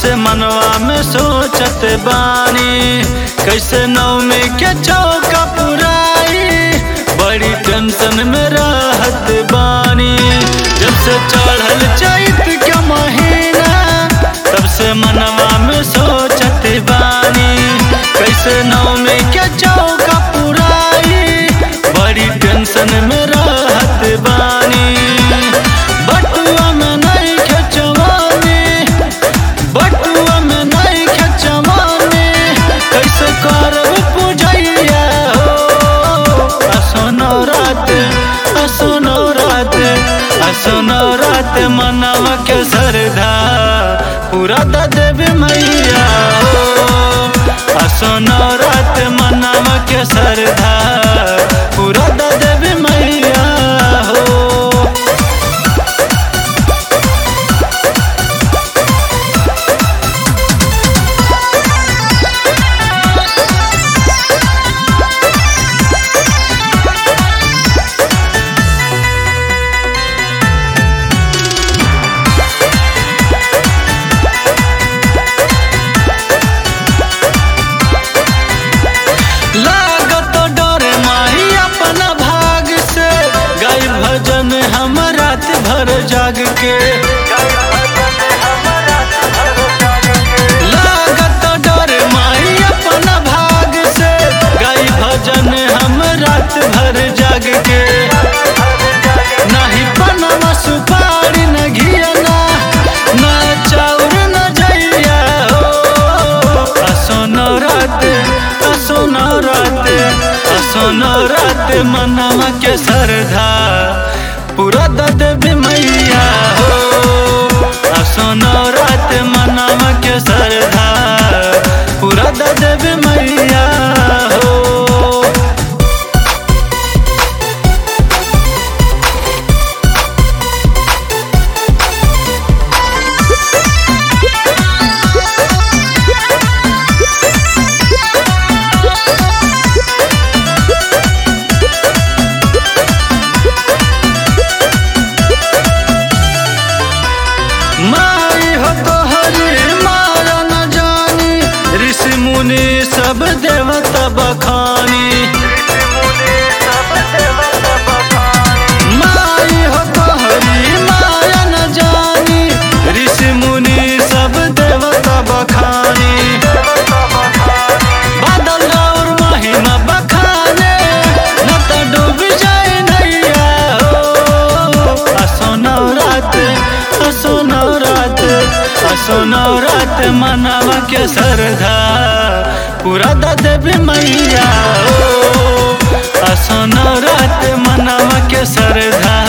से मनवा में सोचत बानी कैसे नवमी के चौका पुराई बड़ी टेंशन में रहत बानी जब से चढ़ल चैत के महीना तब से मनवा में सोचत बानी कैसे नवमी के चौका पुराई बड़ी टेंशन में रहत बानी बटुआ में नहीं खेचवानी बटुआ में नहीं खेचवानी कैसे करब पूजैया हो असनो रात असनो रात असनो रात मनवा के सरधा पूरा द देवी मैया हो असनो रात मनवा के सरधा पूरा द देवी मैया हो लागत डर माही अपना भाग से गाय भजन हम रात भर जाग के लागत डर माही अपना भाग से गाय भजन हम रात भर जाग के नाही पनमा सुपारी न घियना न चाउर न जइया हो असोनो रात असोनो रात असोनो रात मनवा के सरधा पूरा दद मैया हो असोनो रात मनवा के सरधा पूरा दद मैया हो माई हो तो हरी मारा न जानी ऋषि मुनि सब देवता बखानी माई हो तो हरी माया न जानी ऋषि मुनि सब देवता बखानी बादल और महिमा बखाने न तो डूब जाए नैया हो असोनो रात असोनो रात असोनो रात मनवा के सरधा पूरा दद मैया हो असोनो रात मनवा के सरधा